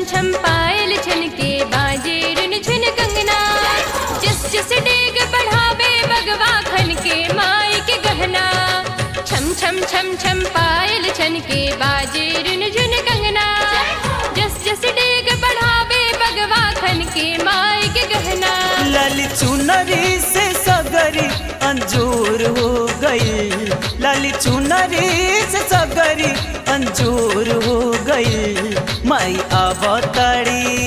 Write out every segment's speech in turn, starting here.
छम पायल छन के बाजे रुन झुन कंगना जिस जिस डेग बढ़ावे बगवा खन के माई के गहना छम छम छम छम पायल छन के बाजे रुन झुन कंगना जस जस डेग बढ़ावे बगवा खन के माई के गहना लाली चुनरी से सगरी अंजूर हो गई लाली चुनरी से सगरी अंजूर हो गई माई अवतारी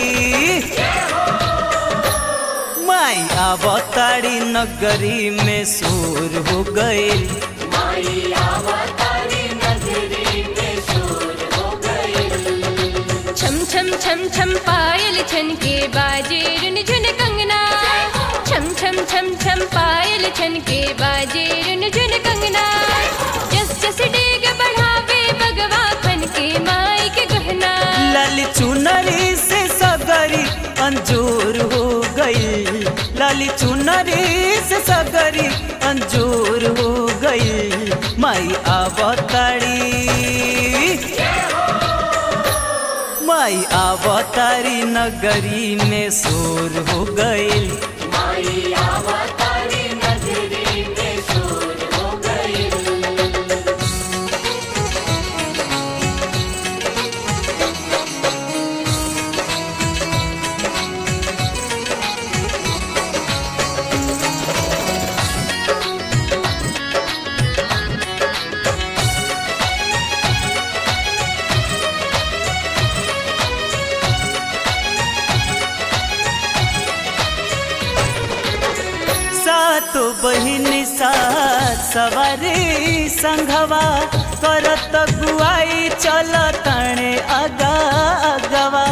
माई अवतारी नगरी में सूर हो गई छम छम छम छम पायल छन के बाजे रुन झुन कंगना छम छम छम छम पायल छन के बाजे रुन झुन कंगना जस जस डेग बढ़ावे बगवा खन के माई के गहना लाली चुनरी से सगरी अंजूर हो गई लाली चुनरी से सगरी अंजूर हो गई माई अवतारी माई अवतारी नगरी में शोर हो गई सातो बहिनी सात सवारी संघवा करत गुआई चल तणे अगा अगवा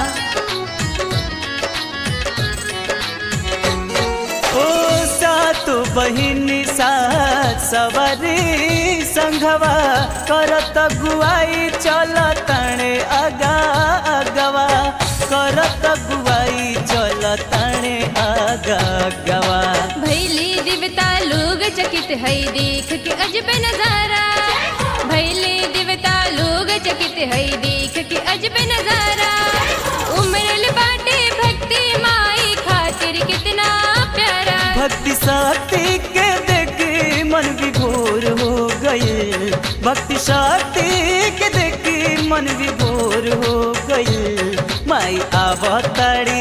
ओ सातो बहिनी सात सवारी संघवा करत गुआई चल तणे अगा अगवा करत गुआई चल तणे अगा अगवा भैली दिवता लोग चकित है देख के अजब नजारा भैली दिवता लोग चकित है देख के अजब नजारा उमरल बाटे भक्ति माई खातिर कितना प्यारा भक्ति शक्ति के देखी मन विभोर हो गई भक्ति शक्ति के देखी मन विभोर हो गई माई अवतारी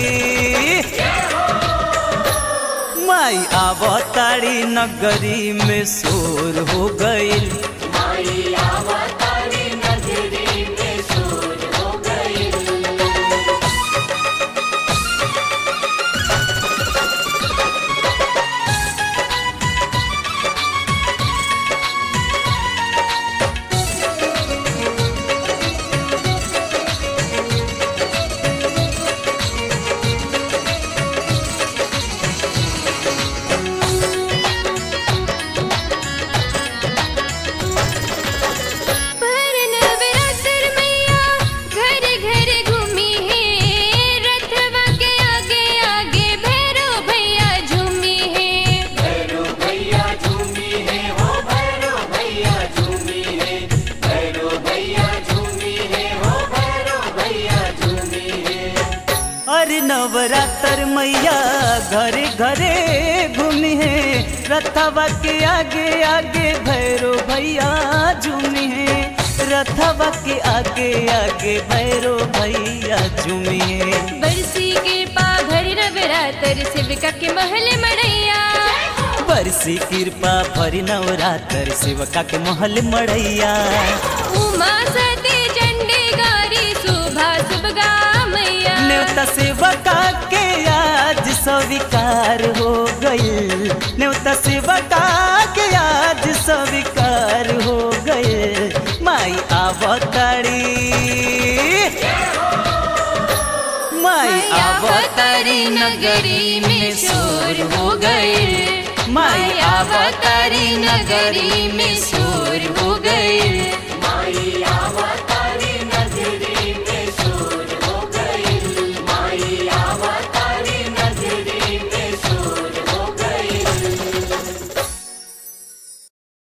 माई अवतारी नगरी में शोर हो गई पर नवरात्र मैया घर घर घूमी है रथवा के आगे आगे भैरो भैया झूमी है अरे नवरात्र मैया घरे घरे घूमी है रथवा के आगे आगे भैरो भैया झूमी है रथवा के आगे आगे भैरो भैया झूमी है बरसी कृपा भरी नवरात्र शिविका के महल मड़ैया बरसी कृपा भरी नवरात्र शिवका के महल मड़ैया उमा सती चंडी गारी शोभा सुभगा मैया न्योता सेवका के आज स्वीकार हो गई न्योता सेवका के आज स्वीकार हो गए माई अवतारी माई अवतारी नगरी में शोर हो गए माई अवतारी नगरी में शोर हो गए माई